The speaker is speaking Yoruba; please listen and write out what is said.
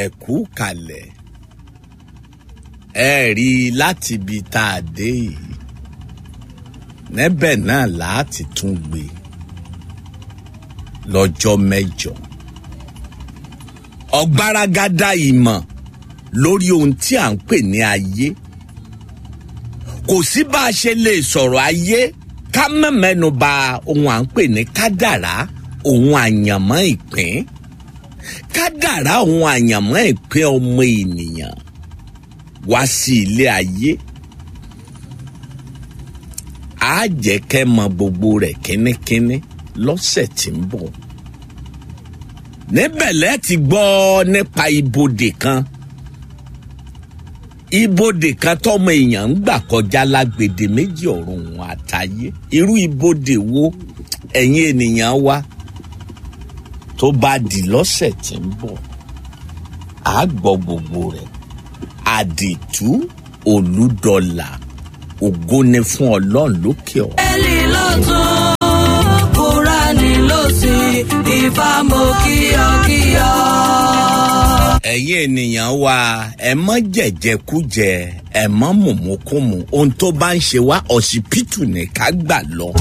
ẹ̀kú kalẹ̀ ẹ rí i láti ibi tá a dé yìí níbẹ̀ náà láti tún gbé lọ́jọ́ mẹ́jọ ọ̀gbaragada ìmọ̀ lórí ohun tí à ń pè ní ayé kò sí bá a ṣe lè sọ̀rọ̀ ayé ká má mẹ́nu bà ohun à ń pè ní kádàrá ohun àyànmọ́ ìpín kádàrá ohun àyànmọ́ ìpín ọmọ ènìyàn wá sí ilé ayé á jẹ́ kẹ́ mọ gbogbo rẹ̀ kínníkínní lọ́sẹ̀ tí ń bọ̀ níbẹ̀ lẹ́ ti gbọ́ nípa ibodè kan ibodè kan tọmọ èèyàn ń gbà kọjá lágbèdè méjì ọ̀run òun àtayé irú ibodè wo ẹ̀yin ènìyàn wa tó bá di lọ́sẹ̀ tí ń bọ̀ á gbọ́ gbogbo rẹ̀ àdìtú olùdọ́là ògo ni fún ọlọ́run lókè ọ̀. Bíbélì ló tún Kúránì ló sì ìfàmù kíyọkíyọ. ẹ̀yin ènìyàn wa ẹ mọ́ jẹ̀jẹ̀kújẹ ẹ mọ́ mùmúkùmù ohun tó bá ń ṣe wá ọsibítù ní ká gbà lọ.